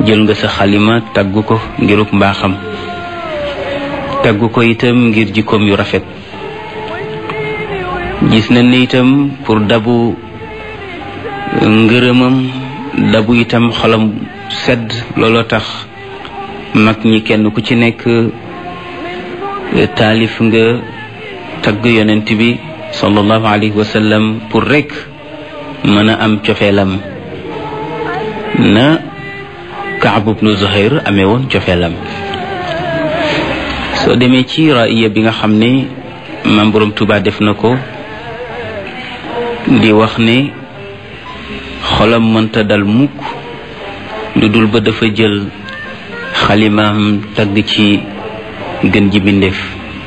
jël nga sa xalima tagg ko ngiruk mbaaxam tagg ko itam ngir jikkoom yu rafet gis nañ ne itam pour dabu ngërëmam dabu itam xolam sedd looloo tax mag ñi kenn ku ci nekk taalif nga tagg yonent bi sallallahu alayhi wa sallam pour rek mën a am cofeelam na Kaab ibnu Zuhayr amee woon cofeelam soo demee ci raaya bi nga xam ne maam Borom Tuubaa def na ko di wax ne xolam mënta dal mukk lu dul ba dafa jël xalimaam tagg ci gën ji bindeef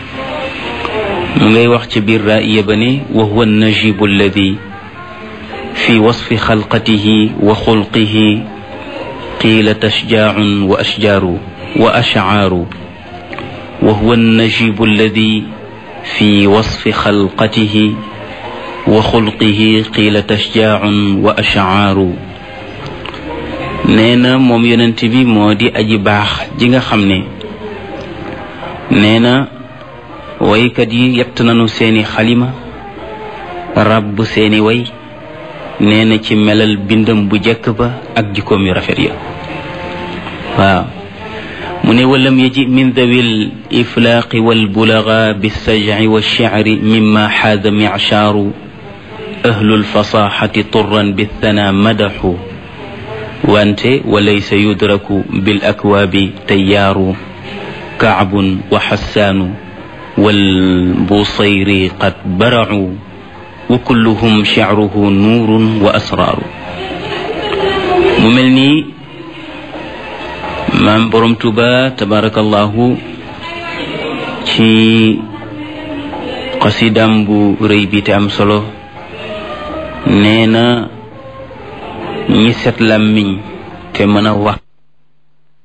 mu ngay wax ci biir raaya ba ne wa huwa najibu alladi fi wasfi xalqatihi wa xulqihi qiila tashjaacun wa ashjaaru wa ashcaaru wa huwa najibu alladi fi wasfi xalqatihi wa xulqihi qiila tashjaacun wa ashcaaru nee na moom yonent bi moo di aji baax ji nga xam ne nee na waykat yi yett nañu seeni xalima ràbb seeni way nee na ci melal bindam bu jekk ba ak jikkoom yu rafet ya waaw mu ne walam yaji min dawil iflaaqi walbulaga bilsajci walshicri mima xaada michaaru ahlu lfasaxati turan bithana madaxu wante walaysa yudraku bil akwaabi tayyaaru kaabun wa xassaanu walbusayri qad baracu wa kulluhum shicruhu nuurun wa asraaru mu mel nii maam borom tuba tabarakallahu ci xasidam bu rëy bi te am solo nee na ñi set làmmiñ te mën a wax